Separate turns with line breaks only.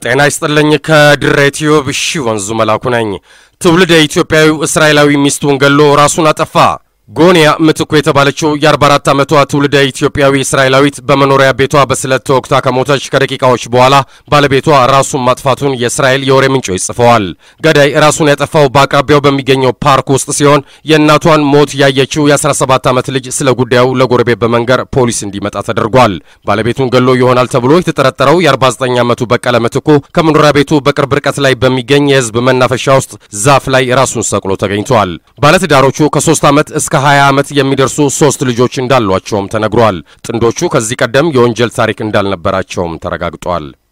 ጤና ይስጥልኝ። ከድሬ ቲዩብ እሺ ወንዙ መላኩ ነኝ። ትውልደ ኢትዮጵያዊው እስራኤላዊ ሚስቱን ገሎ ራሱን አጠፋ። ጎንያ ምትኩ የተባለችው የ44 ዓመቷ ትውልደ ኢትዮጵያዊ እስራኤላዊት በመኖሪያ ቤቷ በስለት ተወግታ ከሞተች ከደቂቃዎች በኋላ ባለቤቷ ራሱን ማጥፋቱን የእስራኤል የወሬ ምንጮች ጽፈዋል። ገዳይ ራሱን ያጠፋው በአቅራቢያው በሚገኘው ፓርክ ውስጥ ሲሆን የእናቷን ሞት ያየችው የ17 ዓመት ልጅ ስለ ጉዳዩ ለጎረቤት በመንገር ፖሊስ እንዲመጣ ተደርጓል። ባለቤቱን ገሎ ይሆናል ተብሎ የተጠረጠረው የ49 ዓመቱ በቀለ ምትኩ ከመኖሪያ ቤቱ በቅርብ ርቀት ላይ በሚገኝ የህዝብ መናፈሻ ውስጥ ዛፍ ላይ ራሱን ሰቅሎ ተገኝቷል። ባለትዳሮቹ ከ3 ዓመት እስከ 20 ዓመት የሚደርሱ ሶስት ልጆች እንዳሏቸውም ተነግሯል። ጥንዶቹ ከዚህ ቀደም የወንጀል ታሪክ እንዳልነበራቸውም ተረጋግጧል።